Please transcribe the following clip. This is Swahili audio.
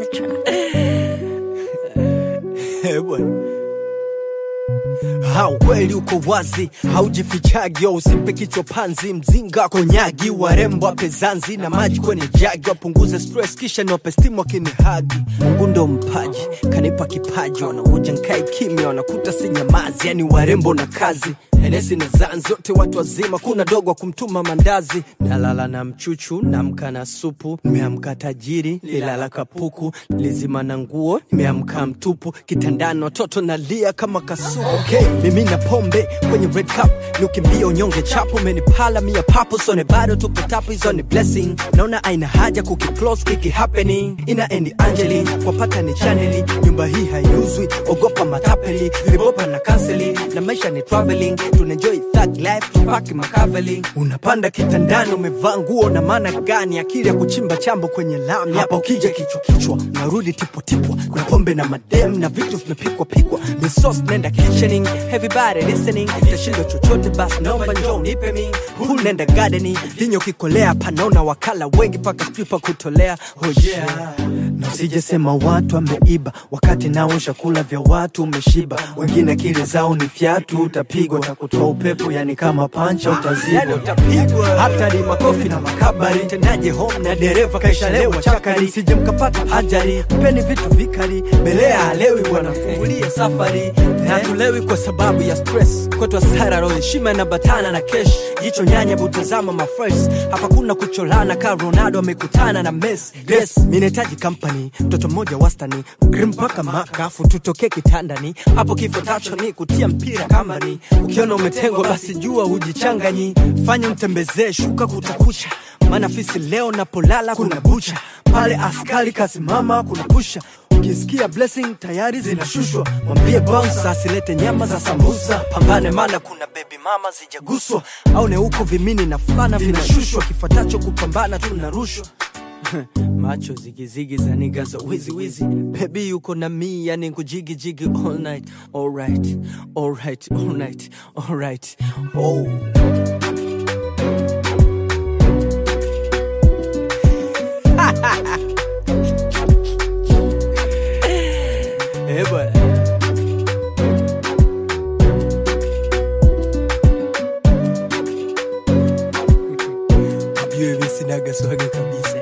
Eh, bwana. Ha, ukweli uko wazi, haujifichagi, usimpe kichwa panzi, mzinga konyagi, warembo wape zanzi na maji kwenye jagi, wapunguze stress kisha niwape stimu wakinihagi. Mungu ndo mpaji, kanipa kipaji, wanakuja nkae kimya, wanakuta si nyamazi, yani warembo na kazi Enesi na zanzi zote watu wazima, kuna dogo wa kumtuma mandazi. Nalala na mchuchu, namka na supu, nimeamka tajiri, lilala kapuku, lizima na nguo, nimeamka mtupu, kitandani watoto nalia kama kasuku. Okay, mimi na pombe kwenye red cup, niukimbia unyonge chapo, umenipala mia papo, sone bado tupo tapu, hizo ni blessing. Naona aina haja kukiclose kiki happening, ina endi Angeli, wapata ni chaneli, nyumba hii haiuzwi, ogopa matapeli, vilibopa na kanseli, na maisha ni traveling, tunaenjoy thug life, tupaki makaveli. Unapanda kitandani, umevaa nguo na maana gani? Akili ya kuchimba chambo kwenye lami, hapa ukija kichwa kichwa, narudi tipo tipwa, kuna pombe na madem na vitu vimepikwa pikwa, the sauce nenda kitchening, everybody listening, tashindwa chochote basi, naomba njoo nipe mi, huu nenda gardening, vinyo kikolea, panaona wakala wengi paka stripa kutolea, oh yeah. Na usijesema watu ameiba wakati nao chakula vya watu umeshiba, wengine akili zao ni fyatu, utapigwa utakutoa upepo, yani kama pancha utazibwa, yani utapigwa hatari, makofi na makabari, tendaje home na dereva kaishalewa chakari, sije mkapata ajali, peni vitu vikali, belea halewi bwana, fungulie safari na tulewi kwa sababu ya stress, kwetu hasara, roho heshima na batana na kesh, jicho nyanya butazama mafresh, hapa kuna kucholana ka Ronaldo amekutana na Messi, yes, mi nahitaji company, mtoto mmoja wastani, grim mpaka makafu, tutoke kitandani, hapo kifo tacho ni kutia mpira kambani, ukiona umetengwa basi jua hujichanganyi, fanya mtembezee shuka kutakucha, maana fisi leo napolala kuna bucha, pale askari kasimama kuna pusha ukisikia blessing tayari zinashushwa, mwambie bouncer asilete nyama za sambusa, pambane mana kuna baby mama zijaguswa, au ne huko vimini na fulana vinashushwa, kifuatacho kupambana tunarushwa macho zigizigi za niga za wizi wizi bebi yuko na mi yani kujigi jigi all night alright alright alright alright oh Eh, bwana. Ujue mimi sinaga swaga kabisa